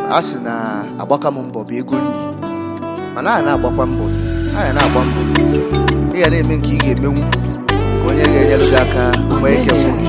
a sị na agbaka m mbọ bụ ego nri mana a na-agbakwa mbọ a ya na-agba mbọ ị ga na-eme nke ị ga-emenwu ka onye ga-enyere gị aka nwee ike fụ gị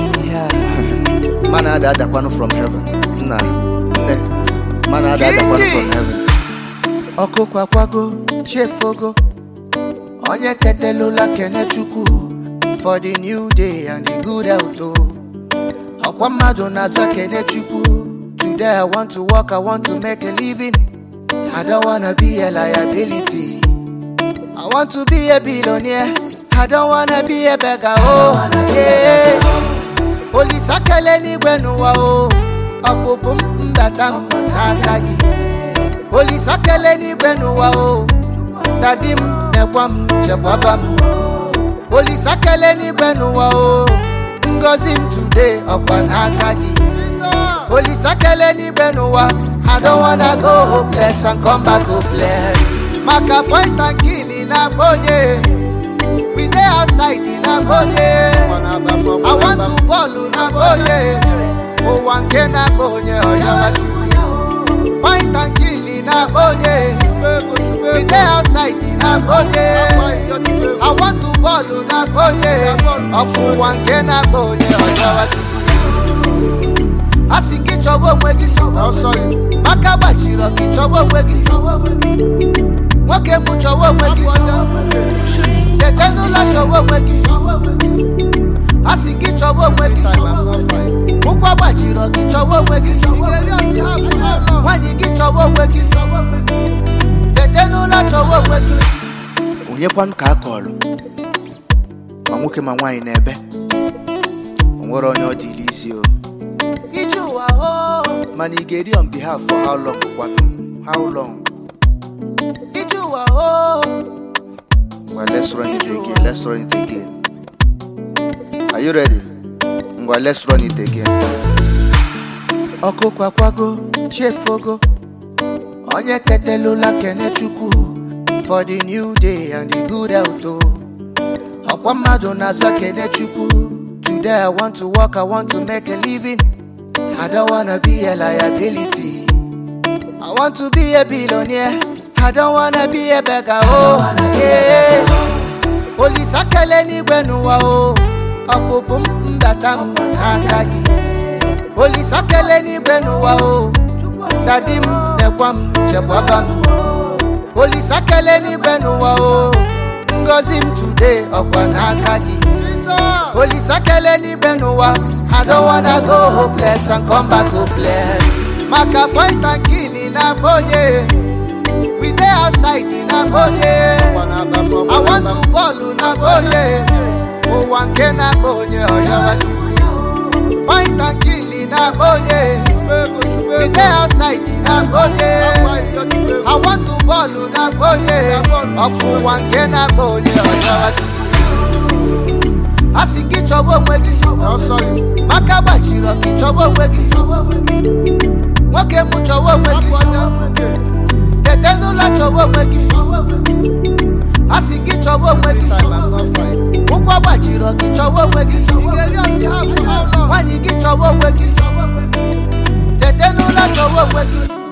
mana ada adakwanụ from heaven nna nne mana ada adakwanụ from heaven ọkụ kwakwago chefogo onye tetelụla kene chukwu for the new day and the good health o ọkwa mmadụ na-aza kene chukwu today i want to work i want to make a living i don't wanna be a liability i want to be a billionaire i don't wanna be a beggar oh yeah olisakele n'igwe n'ụwa o ọpụpụ m mbata m n'aka gị olisakele n'igwe n'ụwa o dadi m nekwa m chekwaba m olisakele n'igwe n'ụwa o ngozi m today ọkwa n'aka gị olisakele n'igwe n'ụwa i don't wanna go hopeless and come back hopeless maka point and kill na onye we dey outside na onye i want to ball na onye ụwa nke na onye ọya point and kill na onye we dey outside na onye i want to ball na onye ọfụ ụwa nke na onye ọya a sị gị chọba onwe gị maka gbachiri gị chọba onwe gị nwoke m chọwa onwe gị tete n'ụlọ chọwa onwe gị a sị gị chọwa onwe gị ụkwụ gbachiri gị chọwa onwe gị nwaanyị gị chọwa onwe gị tete n'ụlọ chọwa onwe gị onyekwanụ ka a kọrọ ma nwoke ma nwaanyị n'ebe o nwere onye ọ dịrị isi o ije ụwa o mana ị ga-eri on behalf for how long kwanụ how long ije ụwa o Well, let's run it again. Let's run it again. Are you ready? Well, let's run it again. Ọkụ kwakwago, chefogo. Onye tetelụla kene chukwu for the new day and the good health o. Ọkwa mmadụ na-aza kene chukwu. Today I want to work, I want to make a living. I don't wanna be a liability. I want to be a billionaire. I don't wanna be a beggar, oh yeah. Olisakele n'igwe n'ụwa o, ọpụpụ m mbata m n'aka gị. Olisakele n'igwe n'ụwa o, dadi m nekwa m chekwaba m. Olisakele n'igwe n'ụwa o, ngozi m today ọkwa n'aka gị. Olisakele n'igwe n'ụwa, I don't wanna go hopeless and come back hopeless. Maka point and kill na onye. we dey outside na onye i want to ball na onye ụwa nke na onye ọya point and kill na onye we dey outside na onye i want to ball na onye ọfụ ụwa nke na onye ọya a sị gị chọba onwe gị maka gbachiri gị chọba onwe gị nwoke m chọwa onwe gị tete n'ụlọ chọwa onwe gị a sị gị chọwa onwe gị ụkwụ gbachiri gị chọwa onwe gị nwaanyị gị chọwa onwe gị tete n'ụlọ chọwa onwe gị